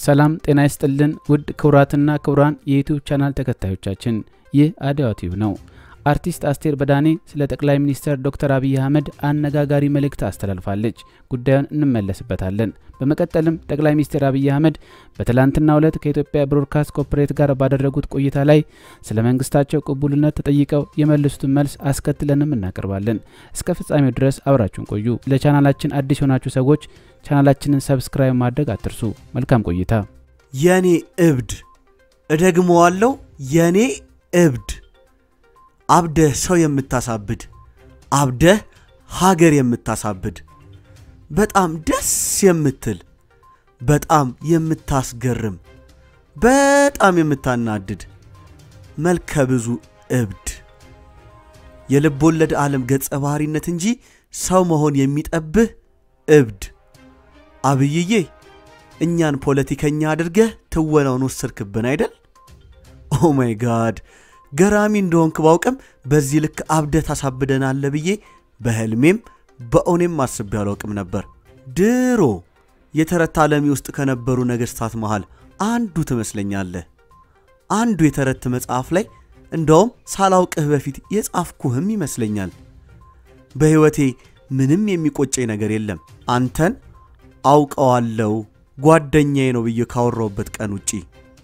ሰላም ጤና ይስጥልን ውድ ክቡራትና ክቡራን የዩቲዩብ ቻናል ተከታዮቻችን ይህ አድዋ ቲዩብ ነው። አርቲስት አስቴር በዳኔ ስለ ጠቅላይ ሚኒስትር ዶክተር አብይ አህመድ አነጋጋሪ መልእክት አስተላልፋለች። ጉዳዩን እንመለስበታለን። በመቀጠልም ጠቅላይ ሚኒስትር አብይ አህመድ በትላንትናው ዕለት ከኢትዮጵያ ብሮድካስት ኮርፖሬት ጋር ባደረጉት ቆይታ ላይ ስለ መንግስታቸው ቅቡልነት ተጠይቀው የመለሱትን መልስ አስከትለንም እናቀርባለን። እስከ ፍጻሜው ድረስ አብራችሁን ቆዩ። ለቻናላችን አዲስ የሆናችሁ ሰዎች ቻናላችንን ሰብስክራይብ ማድረግ አትርሱ። መልካም ቆይታ። የኔ እብድ እደግመዋለሁ፣ የኔ እብድ አብደህ ሰው የምታሳብድ አብደህ ሀገር የምታሳብድ በጣም ደስ የምትል በጣም የምታስገርም በጣም የምታናድድ መልከ ብዙ እብድ የልብ ወለድ ዓለም ገጸ ባህሪነት እንጂ ሰው መሆን የሚጠብህ እብድ አብይዬ እኛን ፖለቲከኛ አድርገህ ትወናውን ወሰድክብን አይደል? ኦ ማይ ጋድ ገራሚ እንደሆንክ ባውቅም በዚህ ልክ አብደህ ታሳብደናለህ ብዬ በህልሜም በእውኔም አስቤ አላውቅም ነበር። ድሮ የተረት ዓለሚ ውስጥ ከነበሩ ነገሥታት መሃል አንዱ ትመስለኛለህ። አንዱ የተረት መጽሐፍ ላይ እንደውም ሳላውቅህ በፊት የጻፍኩህም ይመስለኛል። በሕይወቴ ምንም የሚቆጨኝ ነገር የለም አንተን አውቀዋለሁ ጓደኛዬ ነው ብዬ ካወራውበት ቀን ውጪ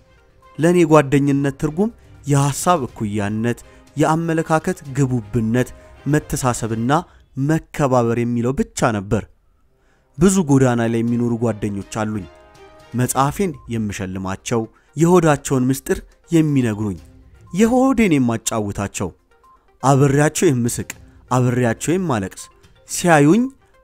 ለእኔ ጓደኝነት ትርጉም የሐሳብ እኩያነት፣ የአመለካከት ግቡብነት፣ መተሳሰብና መከባበር የሚለው ብቻ ነበር። ብዙ ጎዳና ላይ የሚኖሩ ጓደኞች አሉኝ። መጽሐፌን የምሸልማቸው፣ የሆዳቸውን ምስጢር የሚነግሩኝ፣ የሆዴን የማጫውታቸው፣ አብሬያቸው የምስቅ፣ አብሬያቸው የማለቅስ፣ ሲያዩኝ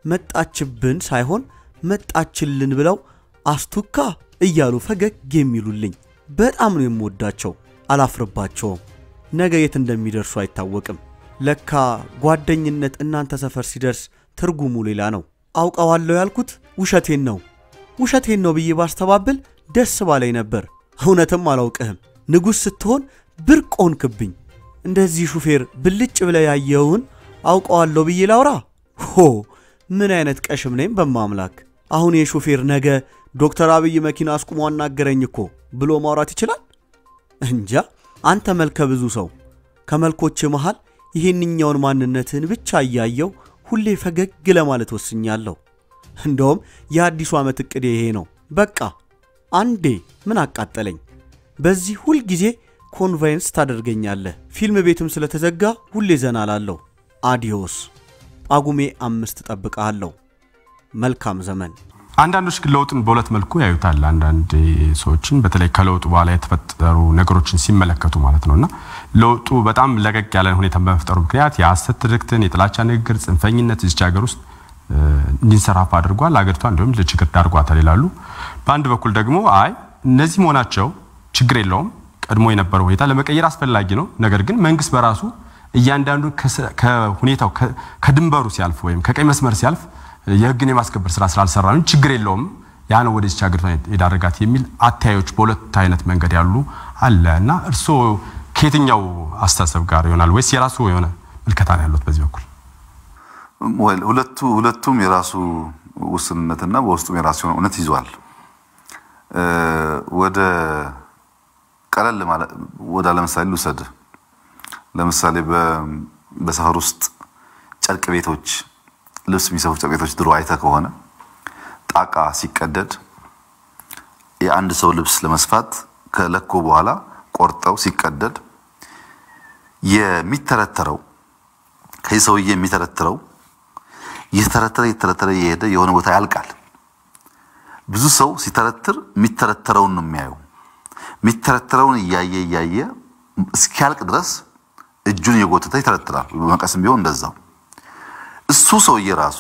መጣችብን ሳይሆን መጣችልን ብለው አስቱካ እያሉ ፈገግ የሚሉልኝ በጣም ነው የምወዳቸው። አላፍርባቸውም። ነገ የት እንደሚደርሱ አይታወቅም። ለካ ጓደኝነት እናንተ ሰፈር ሲደርስ ትርጉሙ ሌላ ነው። አውቀዋለሁ ያልኩት ውሸቴን ነው ውሸቴን ነው ብዬ ባስተባብል ደስ ባላይ ነበር። እውነትም አላውቅህም። ንጉሥ ስትሆን ብርቅ ሆንክብኝ። እንደዚህ ሹፌር ብልጭ ብለ ያየውን አውቀዋለሁ ብዬ ላውራ? ሆ ምን አይነት ቀሽም ነኝ በማምላክ። አሁን የሹፌር ነገ ዶክተር አብይ መኪና አስቁሞ አናገረኝ እኮ ብሎ ማውራት ይችላል? እንጃ። አንተ መልከ ብዙ ሰው ከመልኮች መሃል ይህንኛውን ማንነትህን ብቻ እያየው ሁሌ ፈገግ ለማለት ወስኛለሁ። እንደውም የአዲሱ ዓመት ዕቅዴ ይሄ ነው። በቃ አንዴ ምን አቃጠለኝ። በዚህ ሁል ጊዜ ኮንቫይንስ ታደርገኛለህ። ፊልም ቤትም ስለተዘጋ ሁሌ ዘና ላለሁ። አዲዮስ። ጳጉሜ አምስት ጠብቀሃለሁ። መልካም ዘመን። አንዳንዶች ግን ለውጥን በሁለት መልኩ ያዩታል። አንዳንድ ሰዎችን በተለይ ከለውጡ በኋላ የተፈጠሩ ነገሮችን ሲመለከቱ ማለት ነው እና ለውጡ በጣም ለቀቅ ያለ ሁኔታ በመፍጠሩ ምክንያት የሐሰት ትርክትን፣ የጥላቻ ንግግር፣ ጽንፈኝነት እዚች ሀገር ውስጥ እንዲንሰራፋ አድርጓል። አገሪቷ እንዲሁም ለችግር ዳርጓታል ይላሉ። በአንድ በኩል ደግሞ አይ እነዚህ መሆናቸው ችግር የለውም ቀድሞ የነበረው ሁኔታ ለመቀየር አስፈላጊ ነው። ነገር ግን መንግስት በራሱ እያንዳንዱ ከሁኔታው ከድንበሩ ሲያልፍ ወይም ከቀይ መስመር ሲያልፍ የህግን የማስከበር ስራ ስላልሰራ ነው ችግር የለውም ያ ነው ወደዚች ሀገር የዳረጋት የሚል አተያዮች በሁለት አይነት መንገድ ያሉ አለ እና እርስዎ ከየትኛው አስተሳሰብ ጋር ይሆናል ወይስ የራሱ የሆነ ምልከታ ነው ያሉት በዚህ በኩል? ሁለቱ ሁለቱም የራሱ ውስንነትና በውስጡም የራሱ የሆነ እውነት ይዟል። ወደ ቀለል ወደ ለምሳሌ ልውሰድ። ለምሳሌ በሰፈር ውስጥ ጨርቅ ቤቶች ልብስ የሚሰፉ ጨርቅ ቤቶች ድሮ አይተ ከሆነ ጣቃ ሲቀደድ የአንድ ሰው ልብስ ለመስፋት ከለኮ በኋላ ቆርጠው ሲቀደድ የሚተረተረው ከዚህ ሰውዬ የሚተረትረው እየተረተረ እየተረተረ የሄደ የሆነ ቦታ ያልቃል። ብዙ ሰው ሲተረትር የሚተረተረውን ነው የሚያየው። የሚተረተረውን እያየ እያየ እስኪያልቅ ድረስ እጁን እየጎተተ ይተረትራል። በመቀስም ቢሆን እንደዛው እሱ ሰውዬ ራሱ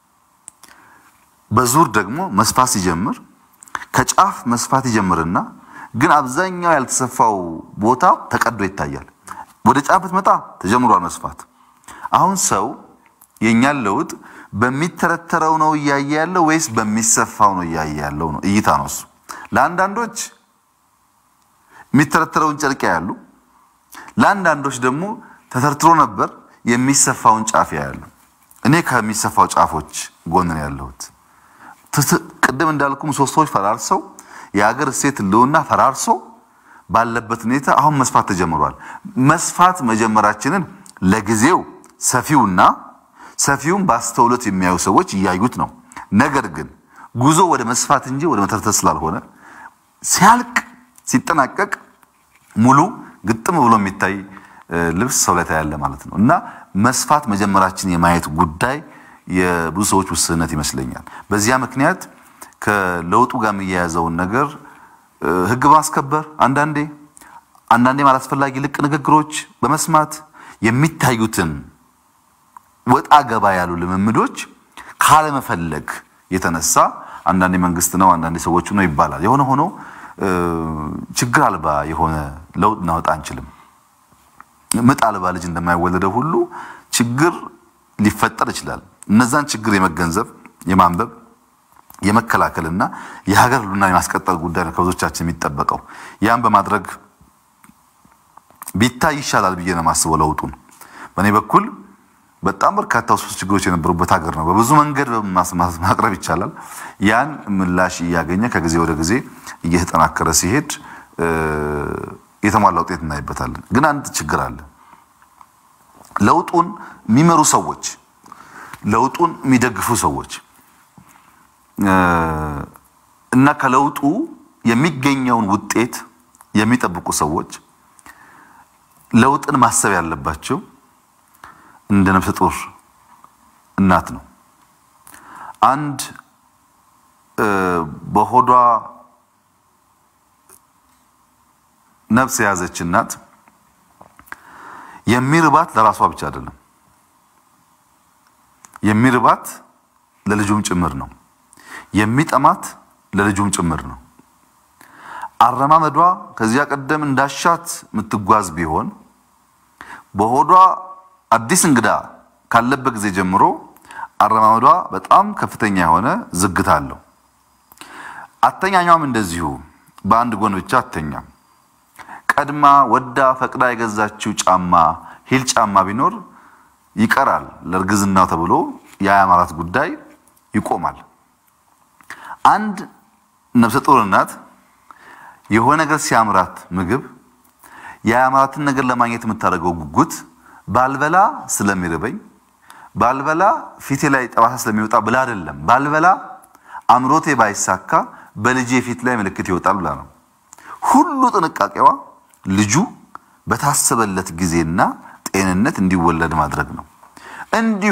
በዙር ደግሞ መስፋት ሲጀምር ከጫፍ መስፋት ይጀምርና ግን አብዛኛው ያልተሰፋው ቦታ ተቀዶ ይታያል። ወደ ጫፍ ብትመጣ ተጀምሯል መስፋት። አሁን ሰው የእኛን ለውጥ በሚተረተረው ነው እያየ ያለው ወይስ በሚሰፋው ነው እያየ ያለው ነው? እይታ ነው እሱ። ለአንዳንዶች የሚተረተረውን ጨርቅ ያሉ፣ ለአንዳንዶች ደግሞ ተተርትሮ ነበር የሚሰፋውን ጫፍ ያያሉ። እኔ ከሚሰፋው ጫፎች ጎን ነው ያለሁት። ቅድም እንዳልኩ ምሰሶዎች ፈራርሰው የሀገር እሴት ህልውና ፈራርሶ ባለበት ሁኔታ አሁን መስፋት ተጀምሯል። መስፋት መጀመራችንን ለጊዜው ሰፊውና ሰፊውን በአስተውሎት የሚያዩ ሰዎች እያዩት ነው። ነገር ግን ጉዞ ወደ መስፋት እንጂ ወደ መተርተር ስላልሆነ ሲያልቅ ሲጠናቀቅ ሙሉ ግጥም ብሎ የሚታይ ልብስ ሰው ላይ ታያለ ማለት ነው እና መስፋት መጀመራችን የማየት ጉዳይ የብዙ ሰዎች ውስንነት ይመስለኛል። በዚያ ምክንያት ከለውጡ ጋር የሚያያዘውን ነገር ህግ በማስከበር አንዳንዴ አንዳንዴ አላስፈላጊ ልቅ ንግግሮች በመስማት የሚታዩትን ወጣ ገባ ያሉ ልምምዶች ካለመፈለግ የተነሳ አንዳንዴ መንግስት ነው አንዳንዴ ሰዎቹ ነው ይባላል። የሆነ ሆኖ ችግር አልባ የሆነ ለውጥ እናወጣ አንችልም። ምጥ አልባ ልጅ እንደማይወለደው ሁሉ ችግር ሊፈጠር ይችላል። እነዛን ችግር የመገንዘብ የማንበብ የመከላከልና የሀገር ህልውና የማስቀጠል ጉዳይ ነው ከብዙዎቻችን የሚጠበቀው። ያን በማድረግ ቢታይ ይሻላል ብዬ ነው የማስበው። ለውጡን በእኔ በኩል በጣም በርካታ ውስጥ ችግሮች የነበሩበት ሀገር ነው። በብዙ መንገድ ማቅረብ ይቻላል። ያን ምላሽ እያገኘ ከጊዜ ወደ ጊዜ እየተጠናከረ ሲሄድ የተሟላ ውጤት እናይበታለን። ግን አንድ ችግር አለ። ለውጡን የሚመሩ ሰዎች፣ ለውጡን የሚደግፉ ሰዎች እና ከለውጡ የሚገኘውን ውጤት የሚጠብቁ ሰዎች ለውጥን ማሰብ ያለባቸው እንደ ነፍሰ ጡር እናት ነው። አንድ በሆዷ ነፍስ የያዘች እናት የሚርባት ለራሷ ብቻ አይደለም፣ የሚርባት ለልጁም ጭምር ነው። የሚጠማት ለልጁም ጭምር ነው። አረማመዷ ከዚያ ቀደም እንዳሻት የምትጓዝ ቢሆን በሆዷ አዲስ እንግዳ ካለበት ጊዜ ጀምሮ አረማመዷ በጣም ከፍተኛ የሆነ ዝግታ አለው። አተኛኛም እንደዚሁ በአንድ ጎን ብቻ አተኛም። ቀድማ ወዳ ፈቅዳ የገዛችው ጫማ ሂል ጫማ ቢኖር ይቀራል ለእርግዝናው ተብሎ የአያማራት ጉዳይ ይቆማል። አንድ ነፍሰ ጡር እናት የሆነ ነገር ሲያምራት ምግብ የአያማራትን ነገር ለማግኘት የምታደርገው ጉጉት ባልበላ ስለሚርበኝ ባልበላ ፊቴ ላይ ጠባሳ ስለሚወጣ ብላ አይደለም። ባልበላ አምሮቴ ባይሳካ በልጄ ፊት ላይ ምልክት ይወጣል ብላ ነው። ሁሉ ጥንቃቄዋ ልጁ በታሰበለት ጊዜና ጤንነት እንዲወለድ ማድረግ ነው። እንዲሁ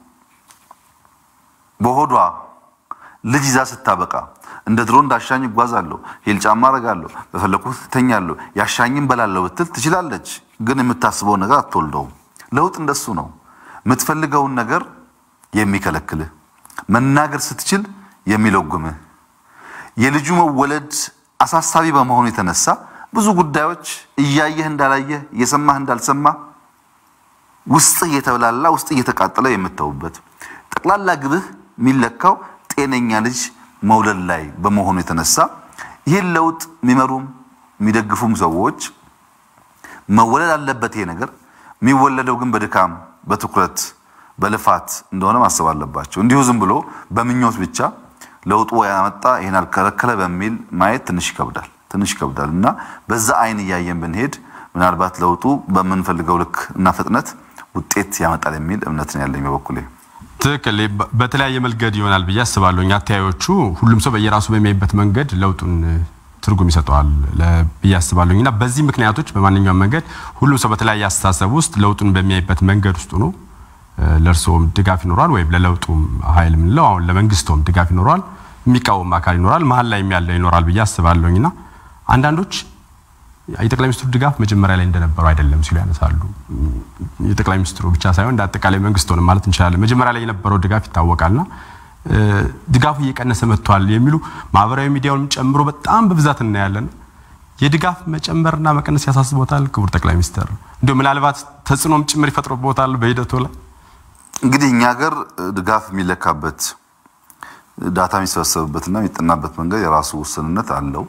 በሆዷ ልጅ ይዛ ስታበቃ እንደ ድሮ እንዳሻኝ እጓዛለሁ፣ ሂል ጫማ አረጋለሁ፣ በፈለኩት እተኛለሁ፣ ያሻኝም በላለሁ ብትል ትችላለች። ግን የምታስበውን ነገር አትወልደውም። ለውጥ እንደሱ ነው። የምትፈልገውን ነገር የሚከለክልህ፣ መናገር ስትችል የሚለጉምህ፣ የልጁ መወለድ አሳሳቢ በመሆኑ የተነሳ ብዙ ጉዳዮች እያየህ እንዳላየህ እየሰማህ እንዳልሰማህ ውስጥህ እየተብላላ ውስጥ እየተቃጠለ የምተውበት ጠቅላላ ግብህ የሚለካው ጤነኛ ልጅ መውለድ ላይ በመሆኑ የተነሳ ይህን ለውጥ የሚመሩም የሚደግፉም ሰዎች መወለድ አለበት ይሄ ነገር የሚወለደው ግን በድካም በትኩረት በልፋት እንደሆነ ማሰብ አለባቸው። እንዲሁ ዝም ብሎ በምኞት ብቻ ለውጡ ያመጣ ይሄን አልከለከለ በሚል ማየት ትንሽ ይከብዳል ትንሽ ይከብዳል እና በዛ አይን እያየን ብንሄድ ምናልባት ለውጡ በምንፈልገው ልክ እና ፍጥነት ውጤት ያመጣል የሚል እምነት ነው ያለኝ በበኩሌ። ትክክል። በተለያየ መንገድ ይሆናል ብዬ አስባለሁ። አተያዮቹ ሁሉም ሰው በየራሱ በሚያይበት መንገድ ለውጡን ትርጉም ይሰጠዋል ብዬ አስባለሁ እና በዚህ ምክንያቶች በማንኛውም መንገድ ሁሉም ሰው በተለያየ አስተሳሰብ ውስጥ ለውጡን በሚያይበት መንገድ ውስጥ ሆኖ ለእርስዎም ድጋፍ ይኖራል ወይም ለለውጡም ኃይል የምንለው አሁን ለመንግስቶም ድጋፍ ይኖረዋል፣ የሚቃወም አካል ይኖራል፣ መሀል ላይ ያለ ይኖራል ብዬ አስባለሁኝና አንዳንዶች የጠቅላይ ሚኒስትሩ ድጋፍ መጀመሪያ ላይ እንደነበረው አይደለም ሲሉ ያነሳሉ። የጠቅላይ ሚኒስትሩ ብቻ ሳይሆን እንደ አጠቃላይ መንግስት ሆነ ማለት እንችላለን። መጀመሪያ ላይ የነበረው ድጋፍ ይታወቃልና ድጋፉ እየቀነሰ መጥቷል የሚሉ ማህበራዊ ሚዲያውን ጨምሮ በጣም በብዛት እናያለን። የድጋፍ መጨመርና መቀነስ ያሳስቦታል ክቡር ጠቅላይ ሚኒስትር? እንዲሁ ምናልባት ተጽዕኖም ጭምር ይፈጥሮበታል በሂደቱ ላይ? እንግዲህ እኛ ሀገር ድጋፍ የሚለካበት ዳታ የሚሰበሰብበትና የሚጠናበት መንገድ የራሱ ውስንነት አለው።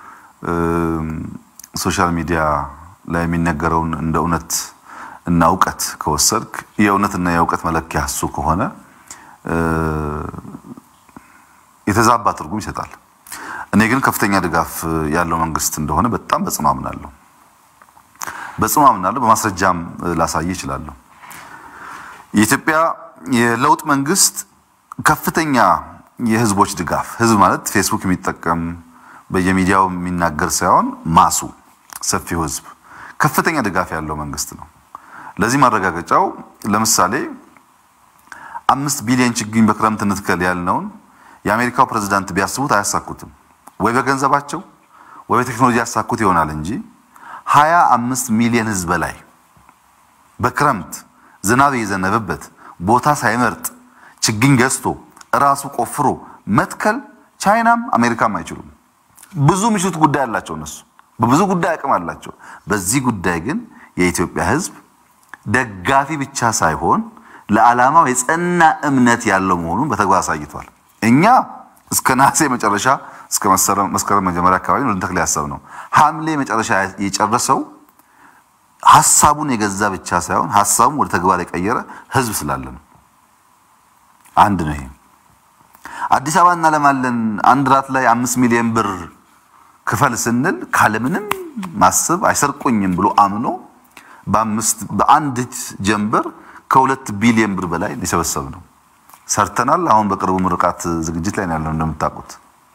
ሶሻል ሚዲያ ላይ የሚነገረውን እንደ እውነት እና እውቀት ከወሰድክ የእውነትና የእውቀት መለኪያ እሱ ከሆነ የተዛባ ትርጉም ይሰጣል። እኔ ግን ከፍተኛ ድጋፍ ያለው መንግስት እንደሆነ በጣም በጽኑ አምናለሁ። በጽኑ አምናለሁ። በማስረጃም ላሳይ እችላለሁ። የኢትዮጵያ የለውጥ መንግስት ከፍተኛ የህዝቦች ድጋፍ ህዝብ ማለት ፌስቡክ የሚጠቀም በየሚዲያው የሚናገር ሳይሆን ማሱ ሰፊው ህዝብ ከፍተኛ ድጋፍ ያለው መንግስት ነው። ለዚህ ማረጋገጫው ለምሳሌ አምስት ቢሊዮን ችግኝ በክረምት እንትከል ያልነውን የአሜሪካው ፕሬዝዳንት ቢያስቡት አያሳኩትም። ወይ በገንዘባቸው ወይ በቴክኖሎጂ ያሳኩት ይሆናል እንጂ ሀያ አምስት ሚሊዮን ህዝብ በላይ በክረምት ዝናብ የዘነበበት ቦታ ሳይመርጥ ችግኝ ገዝቶ እራሱ ቆፍሮ መትከል ቻይናም አሜሪካም አይችሉም። ብዙ ምሽት ጉዳይ አላቸው እነሱ በብዙ ጉዳይ አቅም አላቸው። በዚህ ጉዳይ ግን የኢትዮጵያ ህዝብ ደጋፊ ብቻ ሳይሆን ለዓላማው የጸና እምነት ያለው መሆኑን በተግባር አሳይቷል። እኛ እስከ ነሐሴ መጨረሻ እስከ መስከረም መጀመሪያ አካባቢ ነው ልንተክል ያሰብነው። ሐምሌ መጨረሻ የጨረሰው ሀሳቡን የገዛ ብቻ ሳይሆን ሀሳቡን ወደ ተግባር የቀየረ ህዝብ ስላለ ነው። አንድ ነው ይሄ። አዲስ አበባ እናለማለን አንድ ራት ላይ አምስት ሚሊዮን ብር ክፈል ስንል ካለምንም ማሰብ አይሰርቁኝም ብሎ አምኖ በአምስት በአንዲት ጀንበር ከሁለት ቢሊዮን ብር በላይ ሊሰበሰብ ነው። ሰርተናል። አሁን በቅርቡ ምርቃት ዝግጅት ላይ ነው ያለው እንደምታውቁት።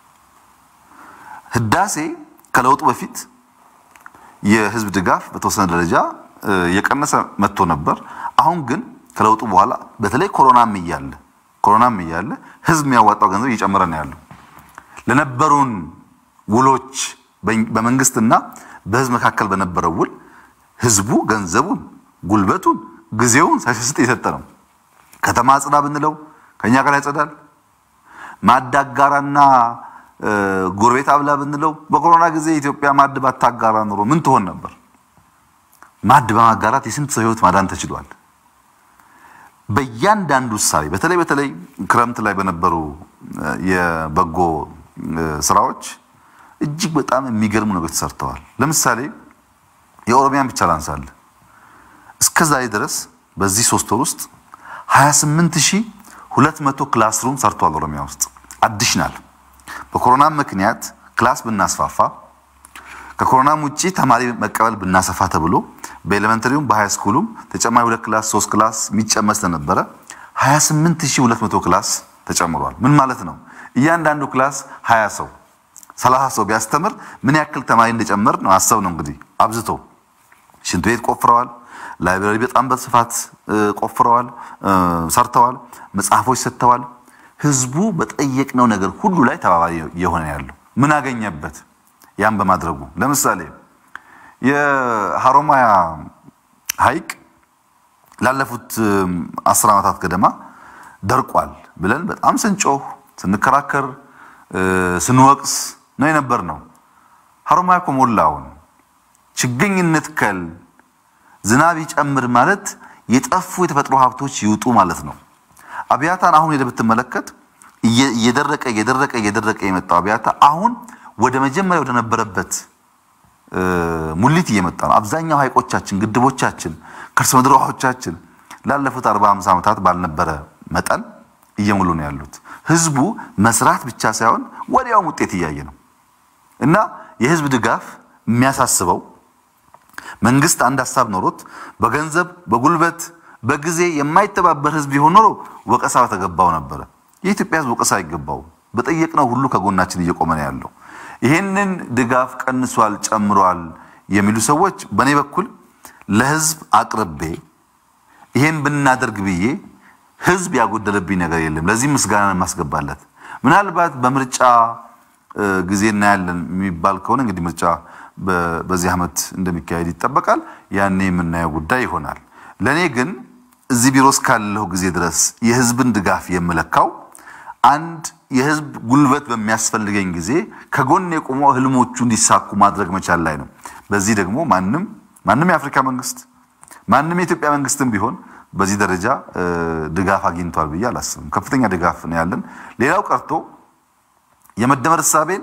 ህዳሴ ከለውጡ በፊት የህዝብ ድጋፍ በተወሰነ ደረጃ የቀነሰ መጥቶ ነበር። አሁን ግን ከለውጡ በኋላ በተለይ ኮሮናም እያለ ኮሮናም እያለ ህዝብ የሚያዋጣው ገንዘብ እየጨመረ ነው ያለው። ለነበሩን ውሎች በመንግስትና በህዝብ መካከል በነበረው ውል ህዝቡ ገንዘቡን፣ ጉልበቱን፣ ጊዜውን ሳይሰስጥ የሰጠ ነው። ከተማ አጽዳ ብንለው ከኛ ጋር ያጸዳል። ማዕድ አጋራና ጎረቤት አብላ ብንለው በኮሮና ጊዜ ኢትዮጵያ ማዕድ ባታጋራ ኑሮ ምን ትሆን ነበር? ማዕድ በማጋራት የስንት ሰው ህይወት ማዳን ተችሏል። በእያንዳንዱ ውሳቤ በተለይ በተለይ ክረምት ላይ በነበሩ የበጎ ስራዎች እጅግ በጣም የሚገርሙ ነገሮች ተሰርተዋል። ለምሳሌ የኦሮሚያን ብቻ ላንሳል። እስከ ዛሬ ድረስ በዚህ ሶስት ወር ውስጥ 28200 ክላስሩም ሰርቷል። ኦሮሚያ ውስጥ አዲሽናል በኮሮና ምክንያት ክላስ ብናስፋፋ ከኮሮናም ውጪ ተማሪ መቀበል ብናሰፋ ተብሎ በኤሌመንተሪውም በሃይ ስኩሉም ተጨማሪ ሁለት ክላስ ሶስት ክላስ የሚጨመር ስለነበረ 28200 ክላስ ተጨምሯል። ምን ማለት ነው? እያንዳንዱ ክላስ 20 ሰው 30 ሰው ቢያስተምር ምን ያክል ተማሪ እንደጨመር ነው አሰብ ነው እንግዲህ አብዝቶ ሽንት ቤት ቆፍረዋል። ላይብራሪ በጣም በስፋት ቆፍረዋል፣ ሰርተዋል። መጽሐፎች ሰጥተዋል። ህዝቡ በጠየቅነው ነገር ሁሉ ላይ ተባባሪ የሆነ ያለው ምን አገኘበት? ያን በማድረጉ ለምሳሌ የሀሮማያ ሐይቅ ላለፉት አስር ዓመታት ገደማ ደርቋል ብለን በጣም ስንጮህ ስንከራከር ስንወቅስ ነው የነበር ነው። ሀሮማያ እኮ ሞላውን ችግኝ እንትከል ዝናብ ይጨምር ማለት የጠፉ የተፈጥሮ ሀብቶች ይውጡ ማለት ነው። አብያታን አሁን ሄደህ ብትመለከት እየደረቀ እየደረቀ እየደረቀ የመጣው አብያታ አሁን ወደ መጀመሪያ ወደ ነበረበት ሙሊት እየመጣ ነው። አብዛኛው ሐይቆቻችን፣ ግድቦቻችን፣ ከርሰ ምድር ውሃዎቻችን ላለፉት 40 50 ዓመታት ባልነበረ መጠን እየሞሉ ነው ያሉት። ህዝቡ መስራት ብቻ ሳይሆን ወዲያውም ውጤት እያየ ነው እና የህዝብ ድጋፍ የሚያሳስበው መንግስት አንድ ሀሳብ ኖሮት በገንዘብ በጉልበት በጊዜ የማይተባበር ህዝብ ቢሆን ኖሮ ወቀሳ በተገባው ነበረ። የኢትዮጵያ ህዝብ ወቀሳ አይገባው። በጠየቅነው ሁሉ ከጎናችን እየቆመ ነው ያለው። ይህንን ድጋፍ ቀንሷል፣ ጨምሯል የሚሉ ሰዎች በእኔ በኩል ለህዝብ አቅርቤ ይሄን ብናደርግ ብዬ ህዝብ ያጎደለብኝ ነገር የለም። ለዚህ ምስጋና የማስገባለት ምናልባት በምርጫ ጊዜ እናያለን የሚባል ከሆነ እንግዲህ ምርጫ በዚህ ዓመት እንደሚካሄድ ይጠበቃል። ያኔ የምናየው ጉዳይ ይሆናል። ለእኔ ግን እዚህ ቢሮ እስካለሁ ጊዜ ድረስ የህዝብን ድጋፍ የምለካው አንድ የህዝብ ጉልበት በሚያስፈልገኝ ጊዜ ከጎን የቆመ ህልሞቹ እንዲሳኩ ማድረግ መቻል ላይ ነው። በዚህ ደግሞ ማንም ማንም የአፍሪካ መንግስት ማንም የኢትዮጵያ መንግስትም ቢሆን በዚህ ደረጃ ድጋፍ አግኝቷል ብዬ አላስብም። ከፍተኛ ድጋፍ ነው ያለን። ሌላው ቀርቶ የመደመር እሳቤን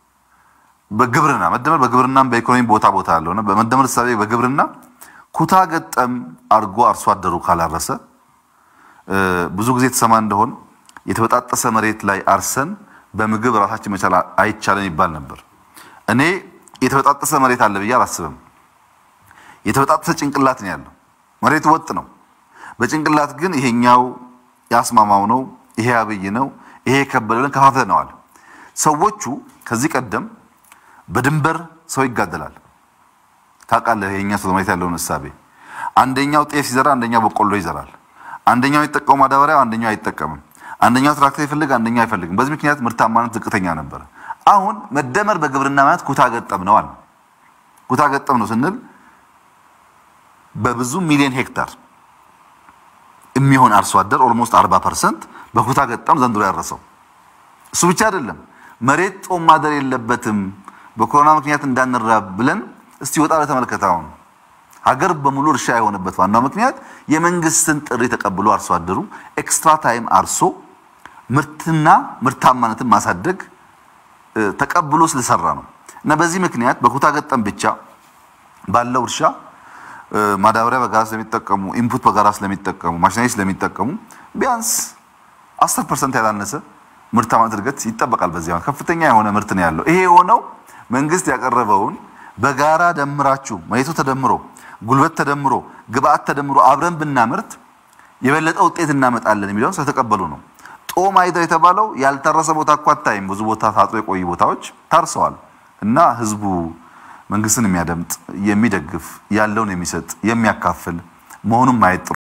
በግብርና መደመር በግብርናም በኢኮኖሚ ቦታ ቦታ ያለው ነው። በመደመር እሳቤ በግብርና ኩታ ገጠም አድርጎ አርሶ አደሩ ካላረሰ ብዙ ጊዜ የተሰማ እንደሆን የተበጣጠሰ መሬት ላይ አርሰን በምግብ ራሳችን መቻል አይቻለን ይባል ነበር። እኔ የተበጣጠሰ መሬት አለ ብዬ አላስብም። የተበጣጠሰ ጭንቅላት ነው ያለው። መሬቱ ወጥ ነው። በጭንቅላት ግን ይሄኛው ያስማማው ነው፣ ይሄ አብይ ነው፣ ይሄ የከበደ ብለን ከፋፍለነዋል። ሰዎቹ ከዚህ ቀደም በድንበር ሰው ይጋደላል። ታውቃለህ፣ የኛ ሰው መሬት ያለውን እሳቤ አንደኛው ጤፍ ሲዘራ አንደኛው በቆሎ ይዘራል። አንደኛው የሚጠቀመው ማዳበሪያ አንደኛው አይጠቀምም። አንደኛው ትራክተር ይፈልግ አንደኛው አይፈልግም። በዚህ ምክንያት ምርታማነት ዝቅተኛ ነበር። አሁን መደመር በግብርና ማለት ኩታ ገጠም ነው አለ። ኩታ ገጠም ነው ስንል በብዙ ሚሊዮን ሄክታር የሚሆን አርሶ አደር ኦልሞስት 40 ፐርሰንት በኩታ ገጠም ዘንድሮ ያረሰው። እሱ ብቻ አይደለም፣ መሬት ጦም ማደር የለበትም በኮሮና ምክንያት እንዳንራብ ብለን እስቲ ወጣ ለተመልከት አሁን ሀገር በሙሉ እርሻ የሆነበት ዋናው ምክንያት የመንግስትን ጥሪ ተቀብሎ አርሶ አደሩ ኤክስትራ ታይም አርሶ ምርትና ምርታማነትን ማሳደግ ተቀብሎ ስለሰራ ነው። እና በዚህ ምክንያት በኩታ ገጠም ብቻ ባለው እርሻ ማዳበሪያ በጋራ ስለሚጠቀሙ፣ ኢንፑት በጋራ ስለሚጠቀሙ፣ ማሽነሪ ስለሚጠቀሙ ቢያንስ 10 ፐርሰንት ያላነሰ ምርታማነት እድገት ይጠበቃል። በዚህ ዓመት ከፍተኛ የሆነ ምርት ነው ያለው። ይሄ የሆነው መንግስት ያቀረበውን በጋራ ደምራችሁ መሬቱ ተደምሮ ጉልበት ተደምሮ ግብአት ተደምሮ አብረን ብናምርት የበለጠ ውጤት እናመጣለን የሚለውን ስለተቀበሉ ነው። ጦም አይደር የተባለው ያልታረሰ ቦታ እኮ አታይም። ብዙ ቦታ ታጥሮ የቆዩ ቦታዎች ታርሰዋል። እና ህዝቡ መንግስትን የሚያደምጥ የሚደግፍ ያለውን የሚሰጥ የሚያካፍል መሆኑን ማየት